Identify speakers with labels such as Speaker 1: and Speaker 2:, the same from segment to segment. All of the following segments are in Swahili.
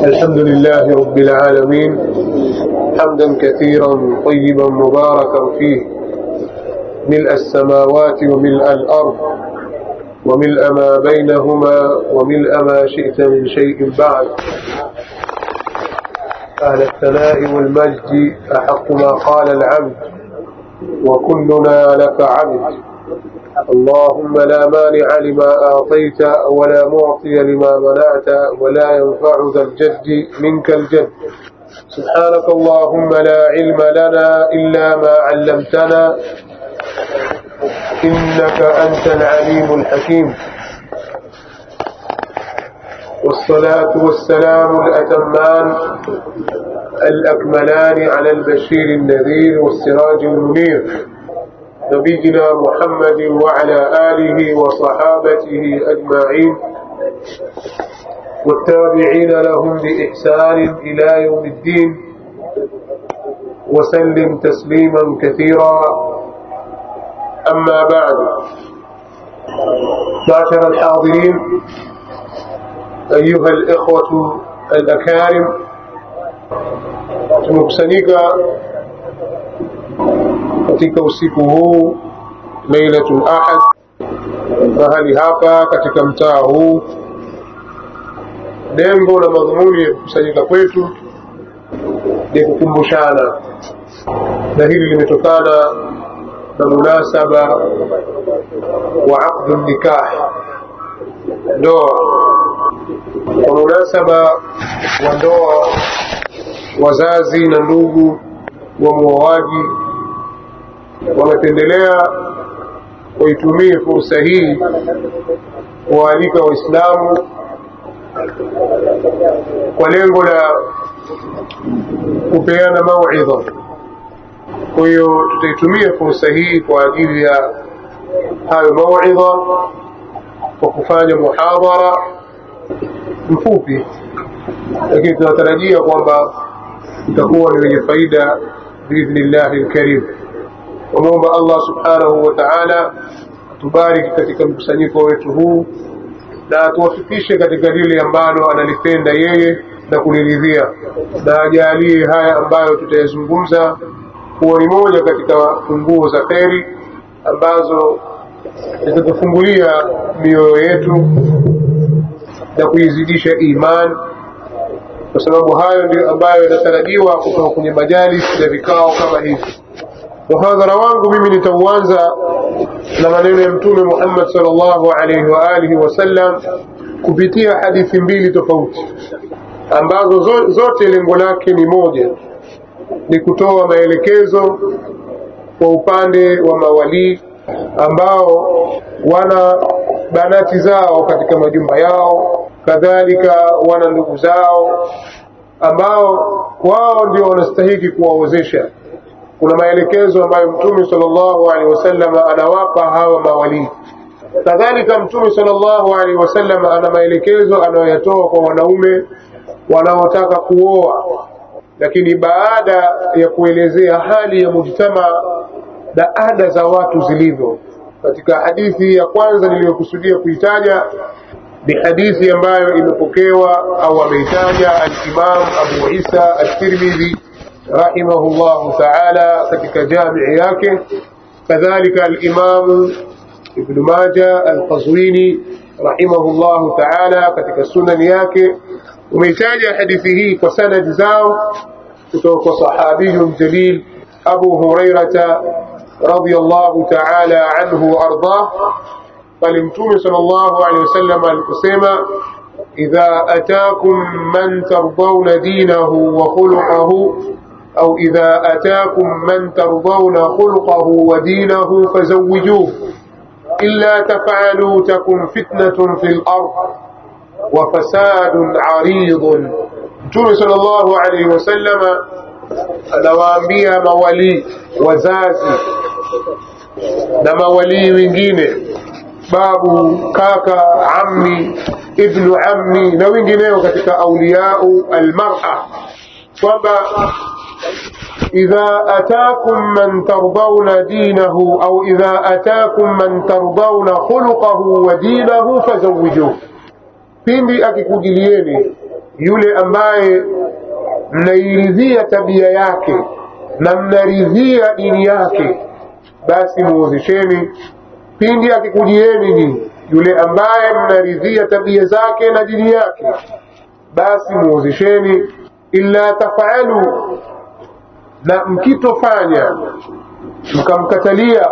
Speaker 1: الحمد لله رب العالمين حمدا كثيرا طيبا مباركا فيه ملء السماوات وملء الأرض وملء ما بينهما وملء ما شئت من شيء بعد أهل الثناء والمجد أحق ما قال العبد وكلنا لك عبد اللهم لا مانع لما أعطيت ولا معطي لما منعت ولا ينفع ذا الجد منك الجد سبحانك اللهم لا علم لنا إلا ما علمتنا إنك أنت العليم الحكيم والصلاة والسلام الأتمان الأكملان على البشير النذير والسراج المنير نبينا محمد وعلى آله وصحابته أجمعين والتابعين لهم بإحسان إلى يوم الدين وسلم تسليما كثيرا أما بعد معشر الحاضرين أيها الإخوة الأكارم tumekusanyika katika usiku huu lailatul ahad mahali hapa katika mtaa huu lengo na madhumuni ya kukusanyika kwetu ni kukumbushana na hili limetokana na munasaba wa aqdu nikah ndoa kwa munasaba wa ndoa wazazi na ndugu wa muoaji wamependelea waitumie fursa hii kuwaalika waislamu kwa lengo la kupeana mauidha kwa hiyo tutaitumia fursa hii kwa ajili ya hayo mauidha kwa kufanya muhadhara mfupi lakini tunatarajia kwamba utakuwa ni wenye faida biidhnillahi lkarim wamwomba allah subhanahu wa taala atubariki katika mkusanyiko wetu huu na atuwafikishe katika lile ambalo analipenda yeye na kuliridhia na ajalie haya ambayo tutayazungumza kuwa ni moja katika funguo za kheri ambazo zitatufungulia mioyo yetu na kuizidisha iman kwa sababu hayo ndio ambayo yanatarajiwa kutoka kwenye majalis na vikao kama hivi muhadhara wangu mimi nitauanza na maneno ya mtume Muhammad sallallahu alaihi wa alihi wasallam kupitia hadithi mbili tofauti ambazo zote lengo lake ni moja ni kutoa maelekezo kwa upande wa mawalii ambao wana banati zao katika majumba yao kadhalika wana ndugu zao ambao wao ndio wanastahiki kuwaozesha kuna maelekezo ambayo mtume sallallahu alaihi wasallam anawapa hawa mawalii kadhalika mtume sallallahu alaihi wasallam ana maelekezo anayoyatoa kwa wanaume wanaotaka kuoa lakini baada ya kuelezea hali ya mujtama na ada za watu zilivyo katika hadithi ya kwanza niliyokusudia kuitaja ni hadithi ambayo imepokewa au ameitaja al-Imam Abu Isa at-Tirmidhi rahimahullahu ta'ala katika jamii yake kadhalika al-Imam Ibn Majah al-Qazwini rahimahullahu ta'ala katika sunan yake umeitaja hadithi hii kwa sanadi zao kutoka kwa sahabiyun jalil Abu Hurairah radiyallahu ta'ala anhu ardah pale mtume sallallahu alaihi wasallam aliposema idha atakum man tardawna dinahu wa khuluquhu au idha atakum man tardawna khuluquhu wa dinahu fazawwijuhu illa taf'alu takun fitnatun fil ard wa fasadun 'aridun mtume sallallahu alaihi wasallam anawaambia mawali wazazi na mawalii wengine babu kaka ammi ibnu ammi na wengineo katika auliyau almar'a kwamba idha atakum man tardawna dinahu au idha atakum man tardawna khuluqahu wa dinahu fazawwijuhu pindi akikujilieni yule ambaye mnairidhia tabia yake na mnaridhia dini yake basi muozesheni pindi akikujieni ni yule ambaye mnaridhia tabia zake na dini yake basi muozesheni illa tafalu na mkitofanya mkamkatalia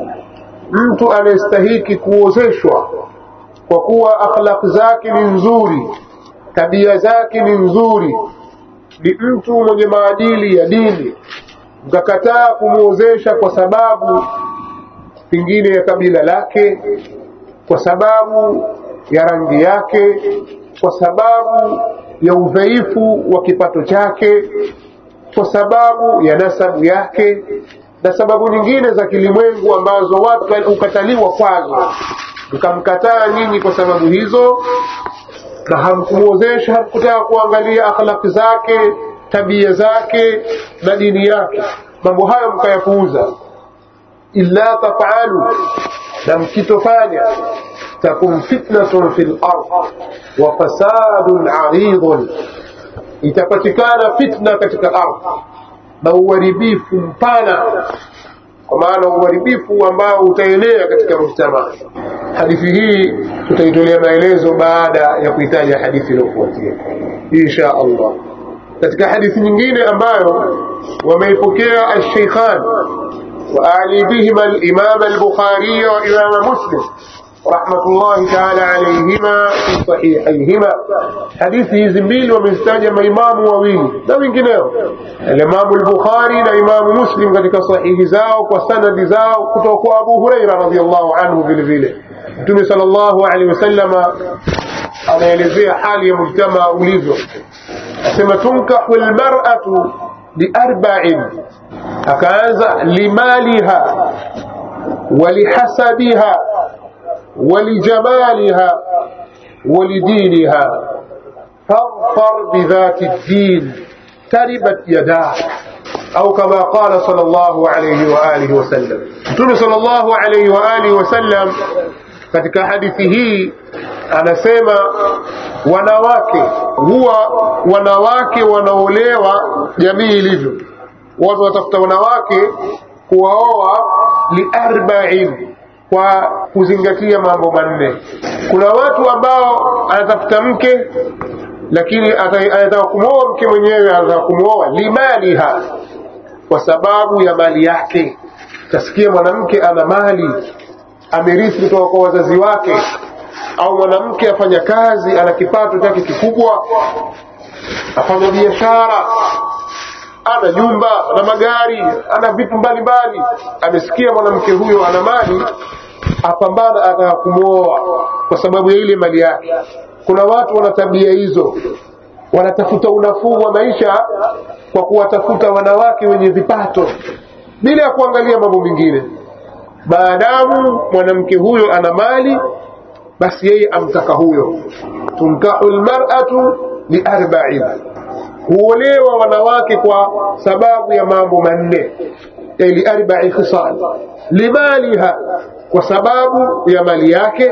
Speaker 1: mtu anayestahiki kuozeshwa kwa kuwa akhlaq zake ni nzuri tabia zake ni nzuri ni mtu mwenye maadili ya dini mkakataa kumwozesha kwa sababu pengine ya kabila lake kwa sababu ya rangi yake kwa sababu ya udhaifu wa kipato chake kwa sababu ya nasabu yake na sababu nyingine za kilimwengu ambazo watu hukataliwa kwazo mkamkataa nyinyi kwa sababu hizo na hamkumwozesha hamkutaka kuangalia akhlaki zake tabia zake na dini yake mambo hayo mkayapuuza illa tafalu na mkitofanya takun fitnatun fi lard wa fasadun aridun itapatikana fitna katika ardhi na uharibifu mpana kwa maana uharibifu ambao utaenea katika mujtamaa hadithi hii tutaitolea maelezo baada ya kuitaja hadithi iliyofuatia insha allah katika hadithi nyingine ambayo wameipokea alsheikhan وأعني بهما الإمام البخاري وإمام مسلم رحمة الله تعالى عليهما في صحيحيهما حديثه زميل ومن استاجم إمام وويل ده من كناه الإمام البخاري لإمام مسلم قد صحيح زاو وسند زاو كتوكو أبو هريرة رضي الله عنه بالفيلة Mtume sallallahu alaihi wasallam anaelezea hali ya mujtamaa ulivyo, asema tunkahu almar'atu biarba'in, akaanza limaliha ولحسبها ولجمالها ولدينها فاظفر بذات الدين تربت يداه أو كما قال صلى الله عليه وآله وسلم متون صلى الله عليه وآله وسلم katika hadithi hii anasema wanawake huwa wanawake wanaolewa jamii ilivyo watu watafuta wanawake kuwaoa liarbain kwa kuzingatia mambo manne kuna watu ambao anatafuta mke lakini anataka kumwoa mke mwenyewe anataka kumwoa limaliha kwa sababu ya mali yake tasikia mwanamke ana mali amerithi kutoka kwa wazazi wake au mwanamke afanya kazi ana kipato chake kikubwa afanya biashara ana nyumba ana magari ana vitu mbalimbali amesikia mwanamke huyo ana mali apambana ataka kumwoa kwa sababu ya ile mali yake kuna watu wana tabia hizo wanatafuta unafuu wa maisha kwa kuwatafuta wanawake wenye vipato bila ya kuangalia mambo mengine maadamu mwanamke huyo ana mali basi yeye amtaka huyo tunkahu lmaratu liarbain huolewa wanawake kwa sababu ya mambo manne liarbai khisal limaliha kwa sababu ya mali yake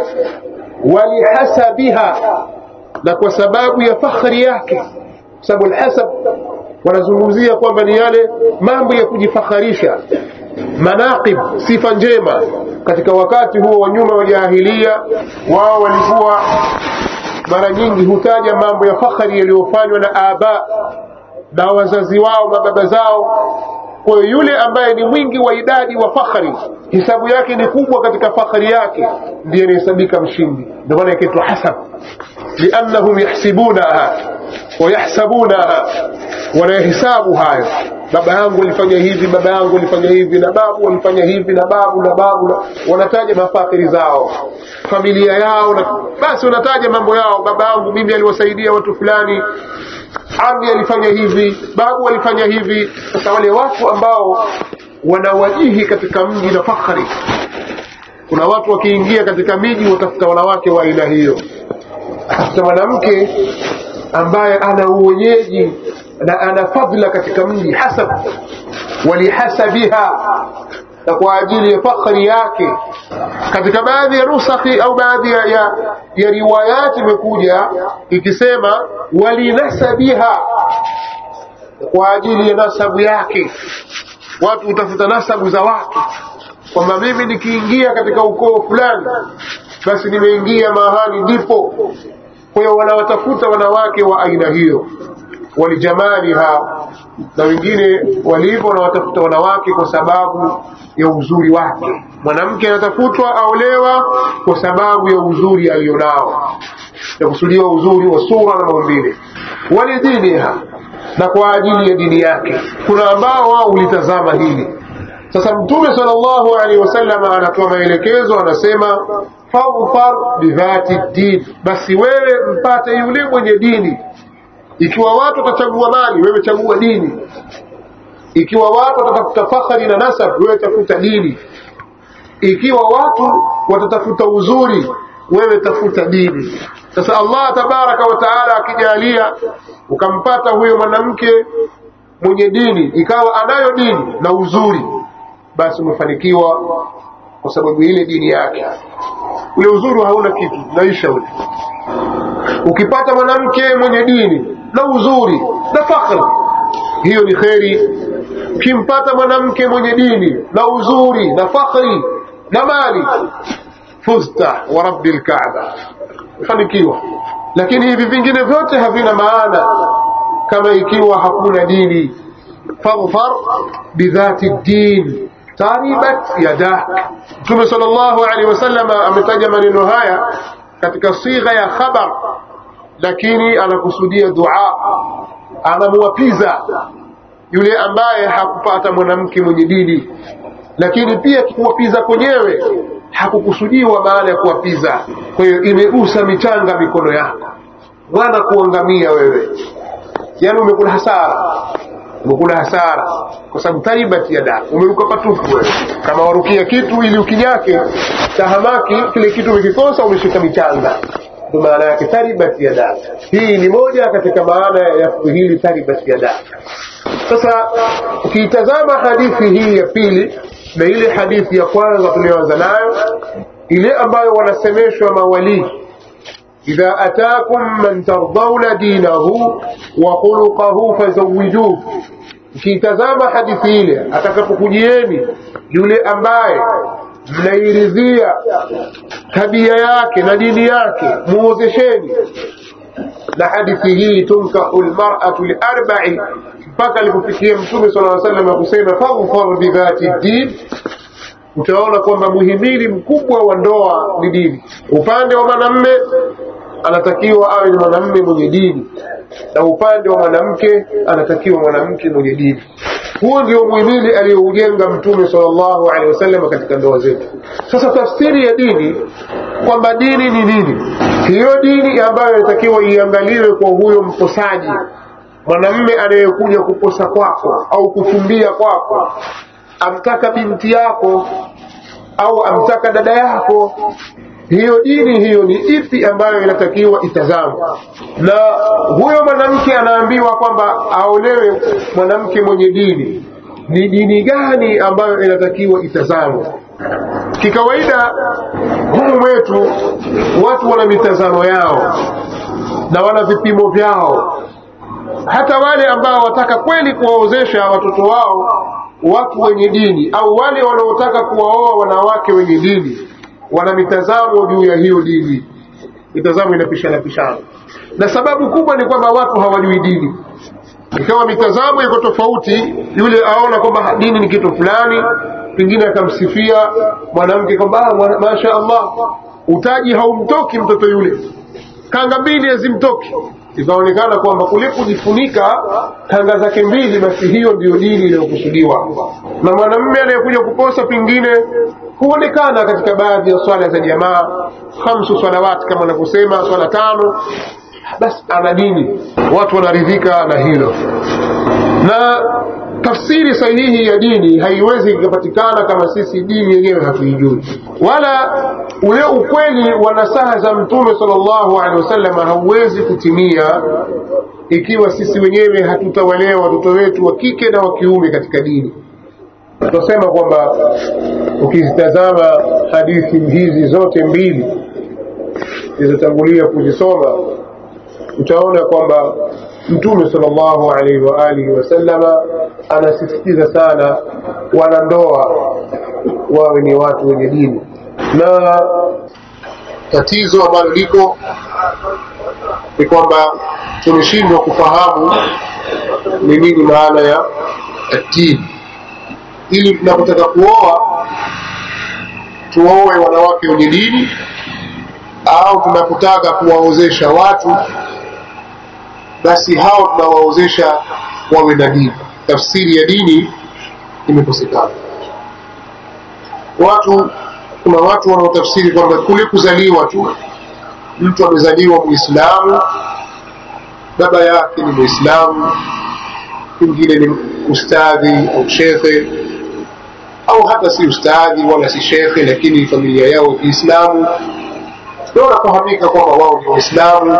Speaker 1: walihasabiha na kwa sababu ya fakhri yake sababu alhasab wanazungumzia kwamba ni yale mambo ya kujifakharisha manaqib sifa njema katika wakati huo wa nyuma wa jahilia wao walikuwa mara nyingi hutaja mambo ya fakhari yaliyofanywa na aba na wazazi wao na baba zao kwa hiyo yule ambaye ni mwingi wa idadi wa fakhari hisabu yake ni kubwa katika fakhari yake ndiye anahesabika mshindi ndio maana ikaitwa hasab liannahum yahsibunaha wayahsabunaha wanahesabu hayo baba yangu alifanya hivi baba yangu alifanya hivi na babu alifanya hivi na babu na babu na wanataja mafakhiri zao familia yao na basi wanataja mambo yao baba yangu mimi aliwasaidia watu fulani ami alifanya hivi babu alifanya hivi sasa wale watu ambao wanawajihi katika mji na fakhari kuna watu wakiingia katika miji watafuta wanawake wa aina hiyo atafuta mwanamke ambaye ana uwenyeji na ana fadhila katika mji hasab walihasabiha na kwa ajili ya fakhri yake katika baadhi ya nusakhi au baadhi ya, ya, ya riwayati imekuja ikisema walinasabiha kwa ajili ya nasabu yake watu hutafuta nasabu za watu kwamba mimi nikiingia katika ukoo fulani basi nimeingia mahali ndipo kwa hiyo wanawatafuta wanawake wa aina hiyo walijamaliha na wengine walivyo wanawatafuta wanawake kwa sababu ya uzuri wake mwanamke anatafutwa aolewa kwa sababu ya uzuri alionao yakusudiwa uzuri wa sura na maumbile walidiniha na kwa ajili ya dini yake kuna ambao wao hulitazama hili sasa mtume sallallahu alaihi wasallam anatoa maelekezo anasema fadhfar bidhati din basi wewe mpate yule mwenye dini ikiwa watu watachagua mali wewe chagua dini ikiwa watu watatafuta fakhari na nasab wewe tafuta dini ikiwa watu watatafuta uzuri wewe tafuta dini sasa Allah tabaraka wa taala akijalia ukampata huyo mwanamke mwenye dini ikawa anayo dini na uzuri basi umefanikiwa kwa sababu ile dini yake ule uzuri hauna kitu naisha ule ukipata mwanamke mwenye dini na uzuri na fakhri hiyo ni kheri ukimpata mwanamke mwenye dini na uzuri na fakhri na mali fuzta wa rabbi lkaaba fanikiwa lakini hivi vingine vyote havina maana kama ikiwa hakuna dini fadhfar bidhati din taribat yadak mtume sallallahu alaihi wasallam ametaja maneno haya katika sigha ya khabar lakini anakusudia dua anamwapiza yule ambaye hakupata mwanamke mwenye dini lakini pia kuwapiza kwenyewe hakukusudiwa maana ya kuwapiza kwa hiyo imegusa michanga mikono yako mwana kuangamia wewe yaani umekula hasara umekula hasara kwa sababu taribat yada umeruka patufu wewe kama warukia kitu ili ukinyake tahamaki kile kitu umekikosa umeshika michanga ndo maana yake taribat yada hii ni moja katika maana ya hili taribat yada sasa ukiitazama hadithi hii ya pili na ile hadithi ya kwanza tuliyoanza nayo ile ambayo wanasemeshwa mawalii idha atakum man tardawna dinahu wa khuluqahu fazawijuhu ukiitazama hadithi ile atakapokujieni yule ambaye mnairidhia tabia yake na dini yake muozesheni na hadithi hii tunkahu lmaratu liarbai mpaka alipofikia mtume sala aa salam akusema fadhfar bidhati din utaona kwamba muhimili mkubwa wa ndoa ni dini upande wa mwanamme anatakiwa awe ni mwanamme mwenye dini na upande wa mwanamke anatakiwa mwanamke mwenye dini huo ndio muhimili aliyoujenga mtume sallallahu alaihi wasallam katika ndoa zetu sasa tafsiri ya dini kwamba dini ni nini hiyo dini ambayo inatakiwa iangaliwe kwa huyo mposaji mwanamme anayekuja kuposa kwako au kufumbia kwako amtaka binti yako au amtaka dada yako hiyo dini hiyo ni ipi ambayo inatakiwa itazamwe na huyo mwanamke anaambiwa kwamba aolewe mwanamke mwenye dini ni dini gani ambayo inatakiwa itazamwe kikawaida humu mwetu watu wana mitazamo yao na wana vipimo vyao hata wale ambao wataka kweli kuwaozesha watoto wao watu wenye dini au wale wanaotaka kuwaoa wanawake wenye dini wana mitazamo juu ya hiyo dini mitazamo inapishana pishana na sababu kubwa ni kwamba watu hawajui dini ikawa mitazamo iko tofauti yule aona kwamba dini ni kitu fulani pengine akamsifia mwanamke kwamba masha allah utaji haumtoki mtoto yule kanga mbili hazimtoki ikaonekana kwamba kule kujifunika kanga zake mbili basi hiyo ndiyo dini iliyokusudiwa na mwanamume anayekuja kuposa pengine huonekana katika baadhi ya swala za jamaa khamsu salawati kama anavyosema swala tano basi ana dini watu wanaridhika na hilo na tafsiri sahihi ya dini haiwezi ikapatikana kama sisi dini yenyewe hatuijui wala ule ukweli wa nasaha za mtume sallallahu alaihi wasallam hauwezi kutimia ikiwa sisi wenyewe hatutawalea watoto wetu wa kike na wa kiume katika dini tunasema kwamba ukizitazama hadithi hizi zote mbili zilizotangulia kuzisoma utaona kwamba mtume sallallahu alaihi wa alihi wasallama anasisitiza sana wanandoa wawe ni watu wenye dini na tatizo ambalo liko ni kwamba tumeshindwa kufahamu ni nini maana ya dini ili tunapotaka kuoa tuoe wanawake wenye dini au tunapotaka kuwaozesha watu basi hao tunawaozesha wawe na dini tafsiri ya dini imekosekana watu kuna watu wanaotafsiri kwamba kule kuzaliwa tu mtu amezaliwa muislamu baba yake ni muislamu mwingine ni ustadhi au shekhe au hata si ustadhi wala si shekhe lakini familia yao ya kiislamu na wanafahamika kwamba wao ni waislamu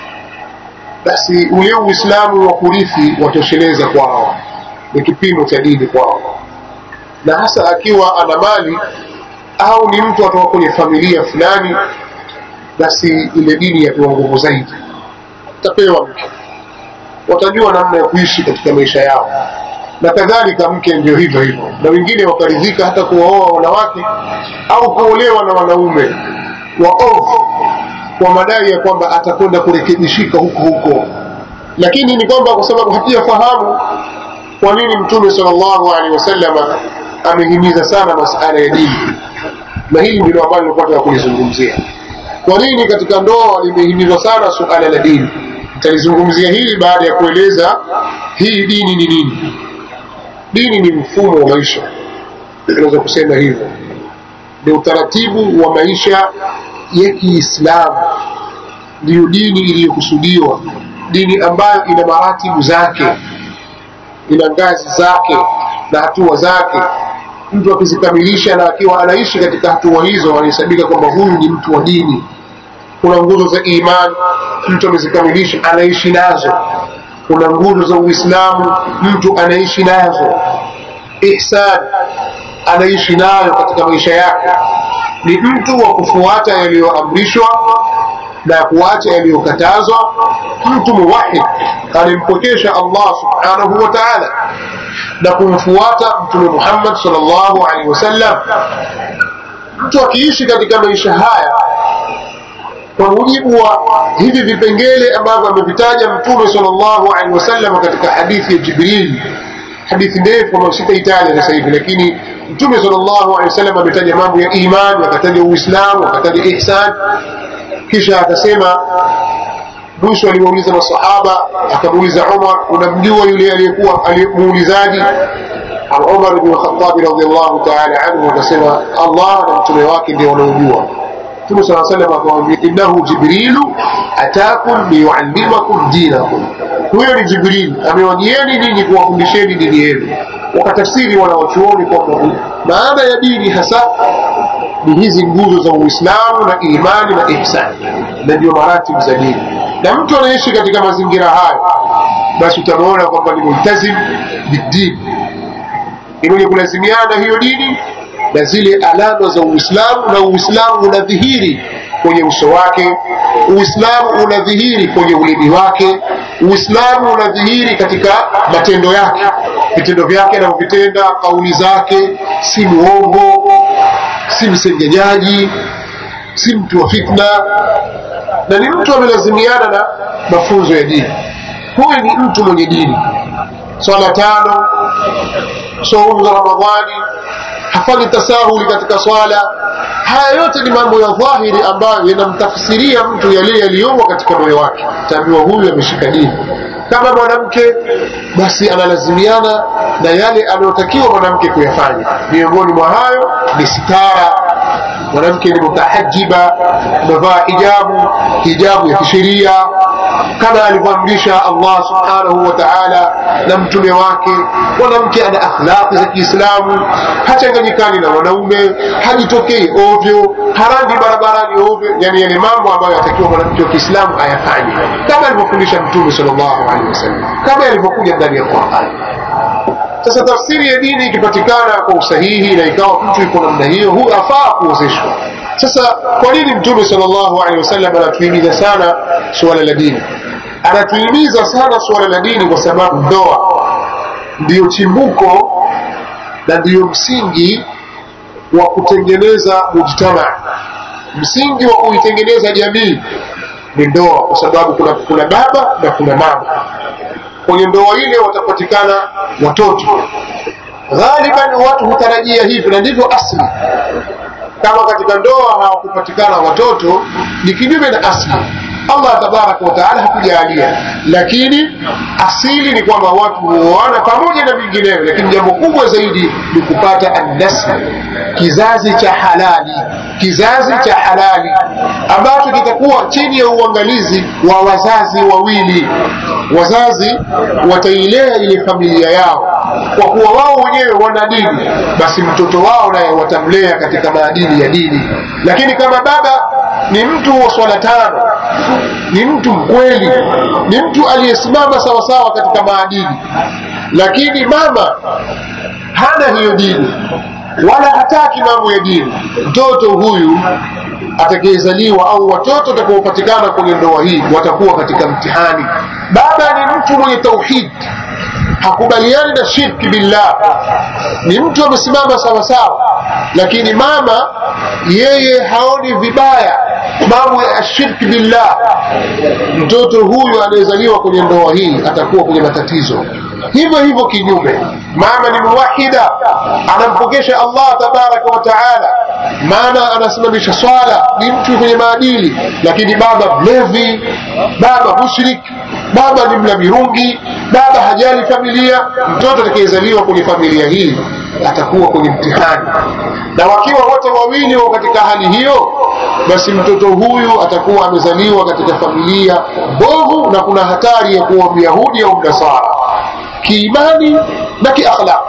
Speaker 1: basi ule uislamu wa kurithi watosheleza kwao ni kipimo cha dini kwao na hasa akiwa ana mali au ni mtu atoka kwenye familia fulani basi ile dini yapewa nguvu zaidi tapewa mke watajua namna ya kuishi katika maisha yao na kadhalika mke ndio hivyo hivyo na wengine wakaridhika hata kuwaoa wanawake au kuolewa na wanaume waovu kwa madai ya kwamba atakwenda kurekebishika huko huko lakini ni kwamba kwa sababu hatujafahamu kwa nini mtume sallallahu alaihi wasallama amehimiza sana masala ya dini na hili ndilo ambalo nilikuwa nataka kulizungumzia kwa nini katika ndoa limehimizwa sana suala la dini nitalizungumzia hili baada ya kueleza hii dini ni nini dini ni mfumo wa maisha tunaweza kusema hivyo ni utaratibu wa maisha ya kiislamu ndiyo dini iliyokusudiwa dini ambayo ina maratibu zake ina ngazi zake na hatua zake mtu akizikamilisha na akiwa anaishi katika hatua hizo anahesabika kwamba huyu ni mtu wa dini kuna nguzo za imani mtu amezikamilisha anaishi nazo kuna nguzo za uislamu mtu anaishi nazo ihsan anaishi nayo katika maisha yake ni mtu wa kufuata yaliyoamrishwa na kuacha yaliyokatazwa mtu muwahid alimpokesha allah subhanahu wa taala na kumfuata mtume muhammad salllahu alaihi wasallam mtu akiishi katika maisha haya kwa mujibu wa hivi vipengele ambavyo amevitaja mtume salllahu alaihi wasallam katika hadithi ya jibril hadithi ndefu ambayo sitaitaja sasa hivi lakini mtume salllahu alehi wasallam ametaja mambo ya imani akataja uislamu akataja ihsan kisha akasema mwisho aliwauliza masahaba akamuuliza umar unamjua yule aliyekuwa muulizaji umar bnu khatabi radiallahu taala anhu akasema allah na mtume wake ndio wanaojua mtume saa salam akamwambia innahu jibrilu atakum liyuallimakum dinakum huyo ni jibril amewajieni ninyi kuwafundisheni dini yenu wakatafsiri wanawachuoni kwamba maana ya dini hasa ni hizi nguzo za uislamu na imani na ihsani na ndio maratibu za dini na mtu anaishi katika mazingira hayo basi utamwona kwamba ni multazim bidini ni mwenye kulazimiana hiyo dini na zile alama za uislamu na uislamu unadhihiri kwenye uso wake uislamu unadhihiri kwenye ulimi wake uislamu unadhihiri katika matendo yake vitendo vyake anavyovitenda kauli zake si muongo si msengenyaji si mtu wa fitna na ni mtu amelazimiana na mafunzo ya dini huyu ni mtu mwenye dini swala tano saumu za ramadhani hafanyi tasahuli katika swala haya yote ni mambo ya dhahiri ambayo yanamtafsiria mtu yale yaliyomo katika moyo wake taambiwa huyu ameshika dini kama mwanamke basi analazimiana na yale anayotakiwa mwanamke kuyafanya miongoni mwa hayo ni sitara mwanamke ni mutahajiba amevaa hijabu hijabu ya kisheria kama alivyoamrisha allah subhanahu wa taala na mtume wake mwanamke ana akhlaqi za kiislamu hachanganyikani na wanaume hajitokei ovyo harangi barabarani ovyo yani yale mambo ambayo yatakiwa mwanamke wa kiislamu ayafanye kama alivyofundisha mtume salllahu alehi wasallam kama yalivyokuja ndani ya qurani sasa tafsiri ya dini ikipatikana kwa usahihi na ikawa mtu yuko namna hiyo huyu afaa kuozeshwa sasa kwa nini mtume sallallahu alaihi wasallam anatuhimiza sana suala la dini anatuhimiza sana suala la dini kwa sababu ndoa ndiyo chimbuko na ndiyo msingi wa kutengeneza mujtama msingi wa kuitengeneza jamii ni ndoa kwa sababu kuna, kuna baba na kuna mama kwenye ndoa ile watapatikana watoto ghaliban watu hutarajia hivi na ndivyo asli kama katika ndoa hawakupatikana watoto ni kinyume na asli allah tabaraka wataala hakujalia lakini asili ni kwamba watu huoana pamoja na vinginevyo lakini jambo kubwa zaidi ni kupata annasl kizazi cha halali kizazi cha halali ambacho kitakuwa chini ya uangalizi wa wazazi wawili wazazi watailea ile familia yao kwa kuwa wao wenyewe wana dini basi mtoto wao naye watamlea katika maadili ya dini lakini kama baba ni mtu wa swala tano ni mtu mkweli ni mtu aliyesimama sawasawa katika maadili lakini mama hana hiyo dini wala hataki mambo ya dini mtoto huyu atakayezaliwa au watoto watakaopatikana kwenye ndoa hii watakuwa katika mtihani baba ni mtu mwenye tauhid hakubaliani na shirki billah ni mtu amesimama sawasawa lakini mama yeye haoni vibaya mambo ya shirki billah mtoto huyu anayezaliwa kwenye ndoa hii atakuwa kwenye matatizo hivyo hivyo kinyume mama ni muwahida anampokesha allah tabaraka wa taala mama anasimamisha swala ni mtu kwenye maadili lakini baba mlevi baba mushrik baba ni mla mirungi baba hajali familia mtoto atakayezaliwa kwenye familia hii atakuwa kwenye mtihani na wakiwa wote wawili wao katika hali hiyo basi mtoto huyu atakuwa amezaliwa katika familia mbovu na kuna hatari ya kuwa myahudi au mnasara kiimani na kiakhlaq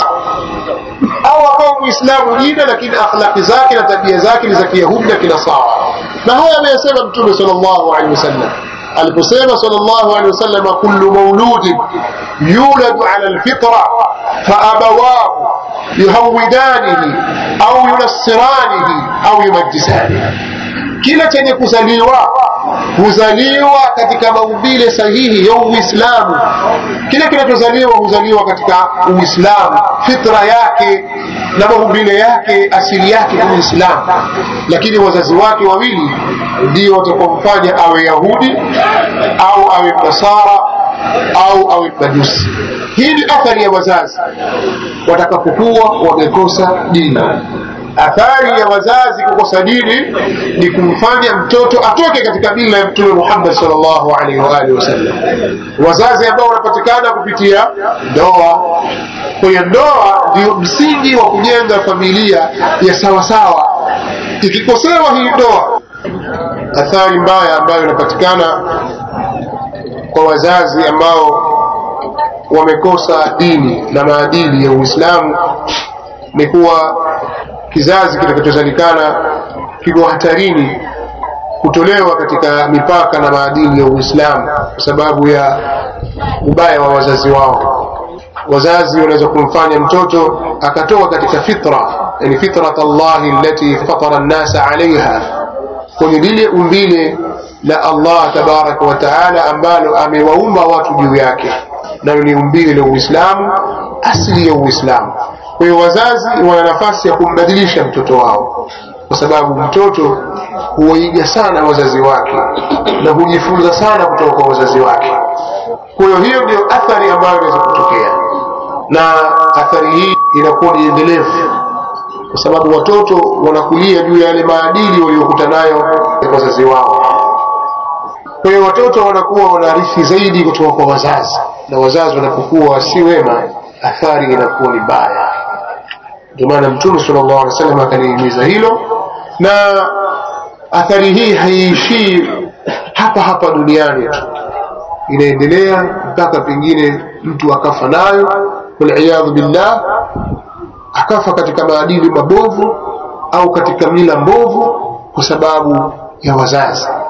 Speaker 1: au akawa muislamu jina lakini akhlaqi zake na tabia zake ni za kiyahudi na kinasara na haya ameyasema mtume sallallahu alaihi wasallam aliposema sallallahu alaihi wasallam kullu mauludin yuladu ala alfitra faabawahu yuhawidanihi au yunassiranihi au yumajisanihi kila chenye kuzaliwa huzaliwa katika maumbile sahihi ya uislamu kile kinachozaliwa huzaliwa katika uislamu fitra yake na maumbile yake asili yake ni uislamu lakini wazazi wake wawili ndio watakaomfanya awe yahudi au awe mnasara au awe majusi hii ni athari ya wazazi watakapokuwa wamekosa dini athari ya wazazi kukosa dini ni kumfanya mtoto atoke katika mila ya mtume Muhammad sallallahu alaihi wa alihi wasallam. Wazazi ambao wanapatikana kupitia ndoa. Kwa hiyo ndoa ndio msingi wa kujenga familia ya sawasawa. Ikikosewa hii ndoa, athari mbaya ambayo inapatikana kwa wazazi ambao wamekosa dini na maadili ya Uislamu ni kuwa kizazi kitakachozalikana kiko hatarini kutolewa katika mipaka na maadili ya Uislamu kwa sababu ya ubaya wa wazazi wao. Wazazi wanaweza kumfanya mtoto akatoka katika fitra, yani fitrat Allahi allati fatara nnasa alaiha, kwenye lile umbile la Allah tabaraka wa taala ambalo amewaumba watu juu yake, nayo ni umbile la Uislamu, asili ya Uislamu. Kwa hiyo wazazi wana nafasi ya kumbadilisha mtoto wao, kwa sababu mtoto huwaiga sana wazazi wake na hujifunza sana kutoka kwa wazazi wake. Kwa hiyo hiyo ndio athari ambayo inaweza kutokea, na athari hii inakuwa ni endelevu, kwa sababu watoto wanakulia juu ya yale maadili waliokuta nayo ya wazazi wao. Kwa hiyo watoto wanakuwa wanarithi zaidi kutoka kwa wazazi, na wazazi wanapokuwa si wema, athari inakuwa ni mbaya. Ndio maana Mtume sallallahu alaihi wasallam akalihimiza hilo, na athari hii haiishii hapa hapa duniani tu, inaendelea mpaka pengine mtu akafa nayo, waliyadhu billah, akafa katika maadili mabovu au katika mila mbovu kwa sababu ya wazazi.